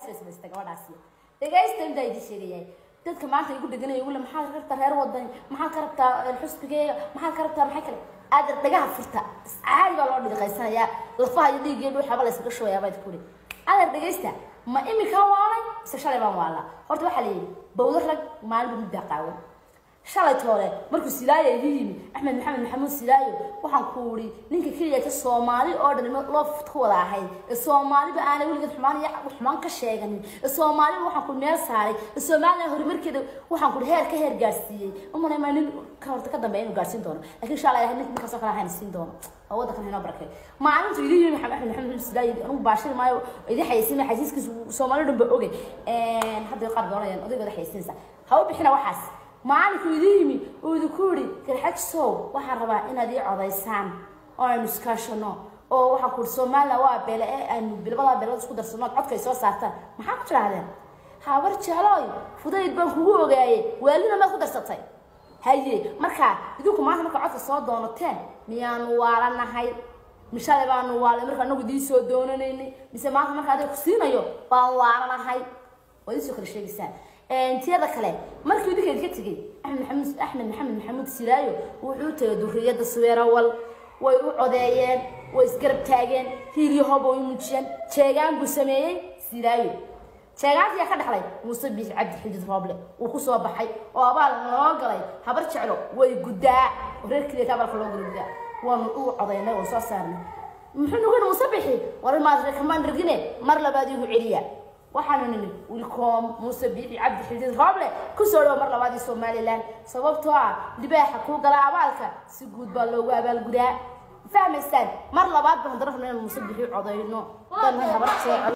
samaystay gabadhaasi dhegaysta intaa idin sheegayay dadka maanta igu dheganaya igule maxaad ka rabtaa reer wadani maxaad ka rabtaa xusbigeega maxaad ka rabtaa maxay kale aadar dhagaha furta caadi baa loo dhidhiqaysanayaa lafaha iyo dhiiggiyo dhuuxaba la iskaga shubayaa baad kuri aadar dhegaysta ma imikaan waalay mise shalay baan waalaa horta waxaa la yidhi bawdo rag maalinba mid baa qaawan shalay toole markuu silaayo igu yimi axmed maxamed maxamuud silaayo waxaan ku uri ninka keliya ka soomaali oo dhan loo ku wada ahayd ee soomaaliba aanay weligeed xumaan iyo xumaan ka sheeganin ee soomaaliba waxaan ku meel saaray ee soomaaliya horumarkeeda waxaan ku heer ka heer gaarsiiyey umana ma nin ka horta ka dambeeya inuu gaarsiin doono laakiin insha allah ilahay nin ninkaasoo kale ahayna siin doono oo waddankan inoo barakay maalintu idin yimi maxamed axmed maxamed silaayo anugu baashiri maayo idin xayeysiin maayo xaysiiskiisu soomaali dhan ba ogey hadda qaar doonayaan odaygooda xayeysiinaysa ha u bixina waxaas maalinku idin yimi uu idinku yidhi garxajisow waxaan rabaa inaad ii codaysaan oo aynu iskaashano oo waxaan ku yidhi somaliland waa beele ee aynu bilbadaa beelada isku darsano ood codka ay soo saartaan maxaa ku tidhaahdeen habar jeclooy fudayd baan kugu ogaaye waalina maad ku darsatay haye markaa idinku maanta markaa codka soo doonateen miyaanu waalanahay mishale baanu waalay marka anagu idiin soo doonanaynay mise maanta markaa adig ku siinayo baan waalanahay waa idiin soo kala sheegaysaan tiyada kale markii idinkeed ka tegey axmed maxamuud axmed maxamed maxamuud siraayo wuxuu tegay duriyadda sweerawal way u codeeyeen way isgarab taageen hiilyo hob way muujiyeen jeegaan buu sameeyey siraayo jeegaantiyaa ka dhexlay muuse biix cabdi xidid rooble uu ku soo baxay oo abaal loo galay habar jeclo way guddaa reer keliya abaalka loo gala guddaa waanu u codeynay oo soo saarnay muxuu nagu yidhi muuse bixi war maad rekamandargine mar labaad igu celiya waxaanu nini wilcom muuse biixi cabdi xidid rooble kusoo dhawo mar labaadii somalilan sababtoo ah libaaxa kuu gala abaalka si guud baa loogu abaalgudaa fahmaysaan mar labaad baan haddana rabna inaan muuse biixi codayno danay habar jeeclo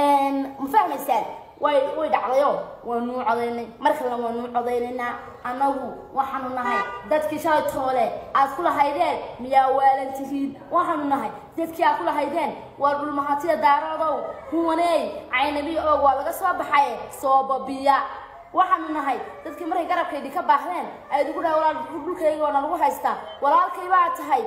ma fahmaysaan way way dhacdayo waanuu codaynay mar kalena waanuu codaynaynaa annagu waxaanu nahay dadkii shalay toole aad ku lahaydeen miyaa waalan tihiin waxaanu nahay dadkii aad ku lahaydeen waa dhulmahatida daaroodow huwaneey caynabi oog waa laga soo baxay soo babiya waxaanu nahay dadkii markay garabkaydii ka baahdeen ayd ugu dhaha walaal dhulkayga waana lagu haystaa walaalkay baa tahay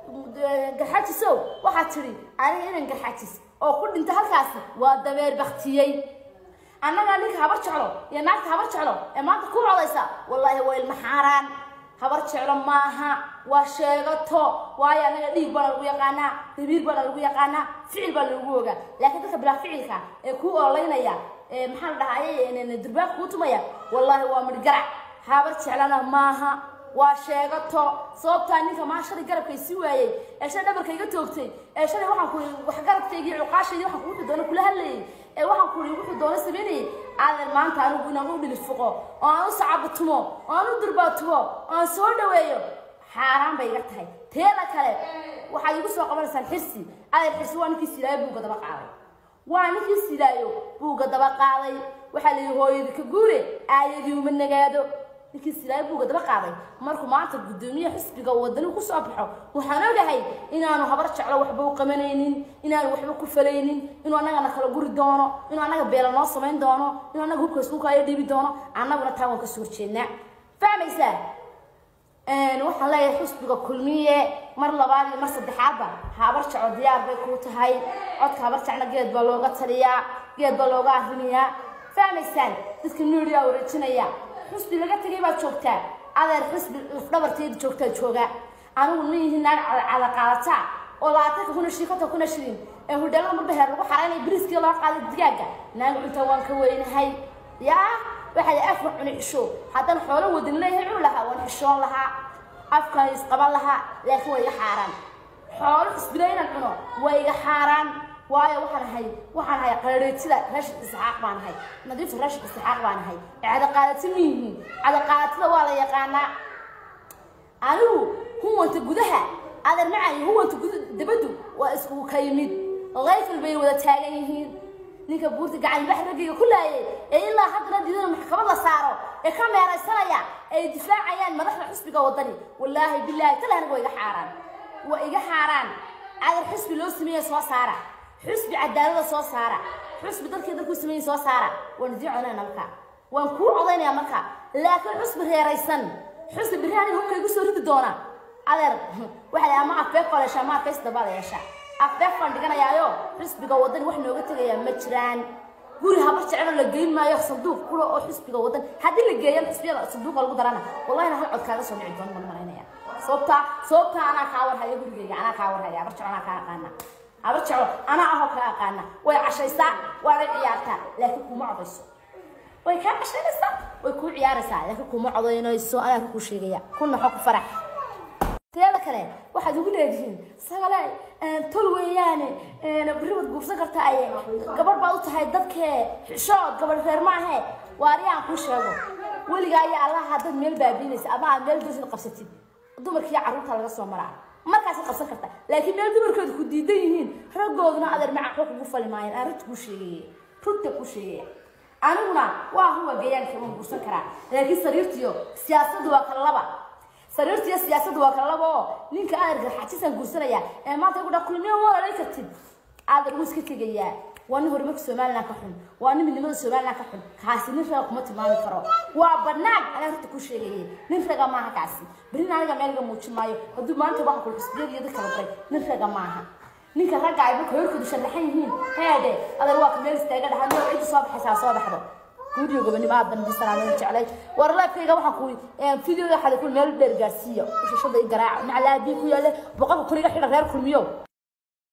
garxajisow waxaad tidhi aniga inan garxajis oo ku dhinta halkaasi waa dabeer baktiyey annagaa ninka habar jeclo iyo naagta habar jeclo ee maanta ku codaysa wallaahi waa ilma xaaraan habar jeclo maaha waa sheegato waayo annaga dhiig baana lagu yaqaanaa dabiir baana lagu yaqaanaa ficil baa lagu ogaa laakiin dadka bilaa ficilka ee kuu ololeynaya ee maxaa la dhahaye durbaanka kuu tumaya wallaahi waa midhgarac habar jeclana maaha waa sheegato sababtaa ninka maa shalay garabkay si waayey ee shalay dhabarka iga toogtay ee shalay waxaan ku wax garabkaygii cuqaashaydii waxaan ku wuxuu doono kula hadlayay ee waxaan ku wuxuu doono sameynayay aadan maanta anigu inaan u dhilifuqo oo aan u sacabatumo oo aan u durbaatumo oo aan soo dhaweeyo xaaraan bay iga tahay teeda kale waxaad igu soo qabanaysaan xirsi aadan xirsi waa ninkii silaayo buuga daba qaaday waa ninkii silaayo buuga daba qaaday waxaa la yidhi hooyadii ka guure aayadii uma nagaado ninkii silaayo buuga daba qaaday markuu maanta guddoomiye xisbiga wadani ku soo baxo waxaan ogahay inaanu habar jeclo waxba u qabanaynin inaanu waxba ku falaynin inuu annagana kala guri doono inuu annaga beela noo samayn doono inuu annaga hubka isku kaayo dhiibi doono annaguna taa waan kasoo horjeednaa fahmaysaa waxaan leeyahay xisbiga kulmiye mar labaad iyo mar saddexaadba habar jeclo diyaar bay kuu tahay codka habar jecna geed baa looga taliyaa geed baa looga arrimiyaa fahmaysaan dadka nuuriyaa wareejinaya xusbi laga tegay baad joogtaa adeer xusbi dhabarteeda joogtaa jooga anigu ma yihiin naag calaqaadata oo labaatanka kuna shii konton kuna shilin ee hudheelada marba heer lagu xaraynay biriskii loo qaaday digaaga naag cunta waan ka weynahay yaa waxay afka cuni xisho haddana xoolo wadin leeyahay cun lahaa waan xishoon lahaa afkaan isqaban lahaa laakiin waa iga xaaraan xoolo xusbila inaan cuno waa iga xaaraan waayo waxaan ahay waxaan ahay qareetida rashid isxaaq baan ahay nadiifta rashid isxaaq baan ahay cadaqaadati ma yihiin cadaqaadatada waa la yaqaanaa anigu huwanta gudaha adeer macay huwanta guda dabaddu waa iskugu ka yimid layfil bay wada taagan yihiin ninka buurta gacan bax raggayga ku laayay ee ilaa haddana diidada maxkamad la saaro ee ka meeraysanaya ay difaacayaan madaxda xisbiga wadani wallaahi bilaahi tala aniga waa iga xaaraan waa iga xaaraan adeer xisbi loo sameeye soo saara xusbi cadaalada soo saara xusbi dadkii dadku sameeyey soo saara waan idiin codaynaa marka waan kuu codaynayaa marka laakiin xusbi reeraysan xusbi birri aniga hubka igu soo ridi doona adeer waxa la ama afbeef qoleesha ama afbees dabaal yeesha afbeef baan dhiganayaayo xusbiga wadani wax nooga tegayaa ma jiraan guri habar jecelo la geyn maayo sanduuq kula oo xisbiga wadan haddii la geeyo xisbiyada sanduuqa lagu darana wallahina hal cod kaaga soo dhici doona mal malaynaya sababta sababta anaa kaa warhaya gurigeyga anaa kaa warhaya habar jeclo anaa kaa aqaana habar jeclo anaa ahoo kaa aqaana way cashaysaa waanay ciyaartaa laakiin kuma codayso way kaa cashaynaysaa way kuu ciyaaraysaa laakiin kuma codaynayso anaa kuu sheegaya kuna xog farax teeda kale waxaad ugu leedihiin sagale tol weeyaane berri waad guursan kartaa aye gabarh baad u tahay dadkee xishood gabadh reer maahe waariyaan kuu sheego weligaa ayaa allaha haddaad meel baabiinaysa ama aad meel doosad qabsatid dumarkii carruurta laga soo maraa markaasaad qabsan karta laakiin meel dumarkooda ku diidan yihiin raggooduna adeer maca xog ugu fali maayeen aan runta kuu sheegaya runta kuu sheegaya aniguna waa huwa gayaanka waan guursan karaa laakiin sariirtiyo siyaasaddu waa kala laba sariirtiyo siyaasaddu waa kala laba oo ninka adeerka xajisaan guursanaya ee maanta igu dhaa kulmiyo ma walaalay kartid adeer wuu iska tegayaa waa nin horumarka somaliland ka xun waa nin midnimada somaliland ka xun kaasi nin raga kuma tilmaami karo waa banaag anaa runta ku sheegayay nin raga maaha kaasi berina aniga meel iga muujin maayo hadduu maanta waxa kul xusbiyada iyo dadka la baray nin raga maaha ninka ragga ay marka horkoodu sharaxan yihiin heede adeer waa ka meel istaaga dhaha meel cidda soo baxaysaa soo baxdo guuriyo gobonimo aad ban bisanaan jeclay war leebkayga waxaan ku videoda xada kul meel dheer gaarsiiyo shashada i garaaca macalaabii ku yaale boqolka kun iga xidha reer kulmiyo